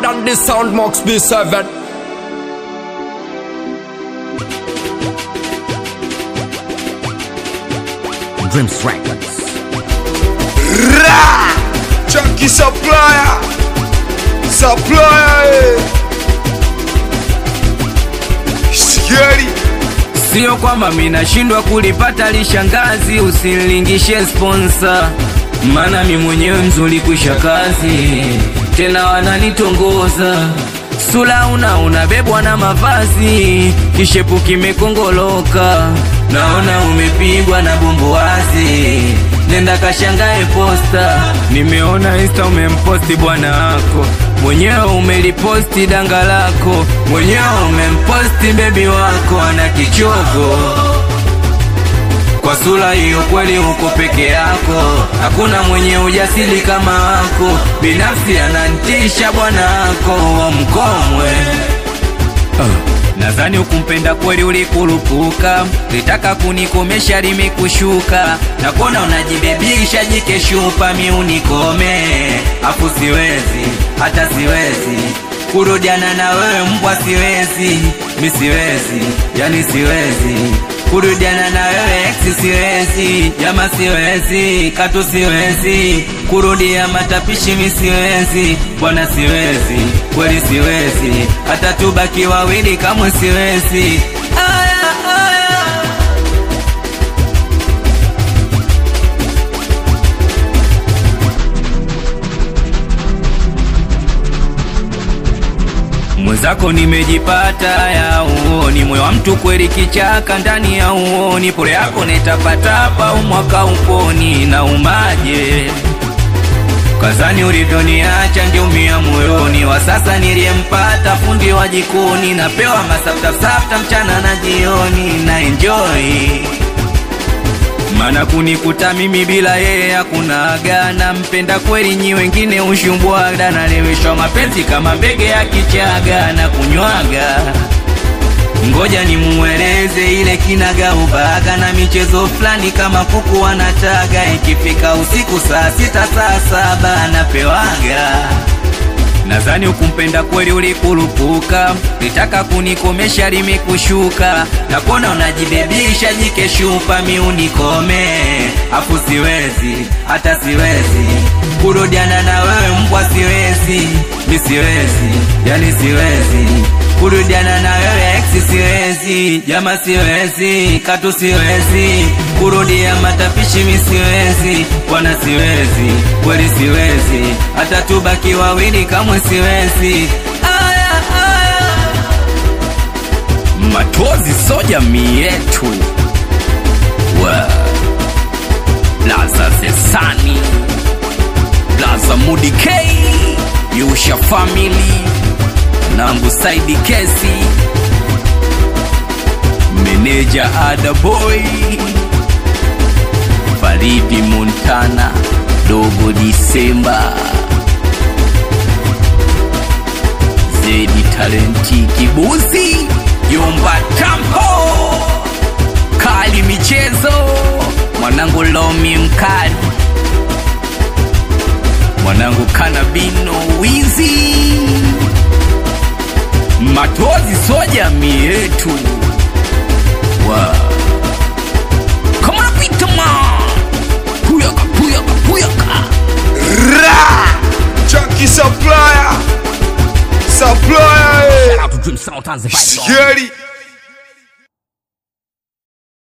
on the sound Max B7 Dreams Records. Ra! Chucky Supplier! Supplier! eh. Scary! Sio kwamba minashindwa kulipata lishangazi, usinilingishe sponsor, maana mi mwenyewe mzuri kwisha kazi, tena wananitongoza sula una unabebwa na mavazi, kishepu kimekongoloka, naona umepigwa na bumbuazi, nenda kashangae posta, nimeona insta umemposti bwana wako mwenyewe umeliposti danga lako mwenyewe umemposti bebi wako ana kichogo kwa sura hiyo kweli uko peke yako hakuna mwenye ujasiri kama wako binafsi anantisha bwana wako wa mkomwe Nadhani ukumpenda kweli ulikurupuka, litaka kunikomesha limekushuka, na kuona unajibebisha jikeshupa, mi unikome, afu siwezi, hata siwezi kurudiana na wewe mbwa, siwezi, mi siwezi, yani siwezi kurudiana na wewe ex, siwezi, jama siwezi, katu siwezi kurudia matapishi, mi siwezi, bwana siwezi, kweli siwezi, hata tubaki wawili kamwe siwezi. Aya, aya. mwenzako nimejipata ya uoni moyo wa mtu kweli kichaka ndani ya uoni pole yako netapatapa umwaka uponi na umaje kazani ulivyoniacha ngeumia moyoni wa sasa niliyempata fundi wa jikoni napewa masaftafsafta mchana na jioni na enjoy mana kunikuta mimi bila yeye hakuna aga nampenda kweli nyi wengine ushumbwaga naleweshwa mapenzi kama mbege ya kichaga na kunywaga ngoja nimueleze ile kinaga ubaga na michezo fulani kama kuku wanataga ikifika usiku saa sita saa saba napewaga Nadhani ukumpenda kweli ulikurupuka, litaka kunikomesha limekushuka, na kuona unajibebisha jikeshupa, mi unikome, afu siwezi, hata siwezi kurudiana na wewe mbwa, siwezi, mi siwezi, yani siwezi kurudiana na wewe ex, siwezi, jama siwezi, katu siwezi kurudia matapishi, mi siwezi, bwana siwezi, kweli siwezi, hata tubaki wawili kamwe siwezi. Aya, aya. Matozi so jamii yetu wa Blaza Zesani Blaza Mudi K Yusha Family Nangu Saidi Kesi Meneja Ada Boy Faridi Montana Dogo Disemba Zedi Talenti Kibuzi Yumba Tampo Kali Michezo Mwanangu Lomi Mkali Mwanangu Kanabino Wizi Matozi so jamii yetu wow. Come on, Peter man Puyaka, puyaka, puyaka Ra! Chucky Supplier! Supplier! eh. Shout out to Dream Sound Tanzania. Scary!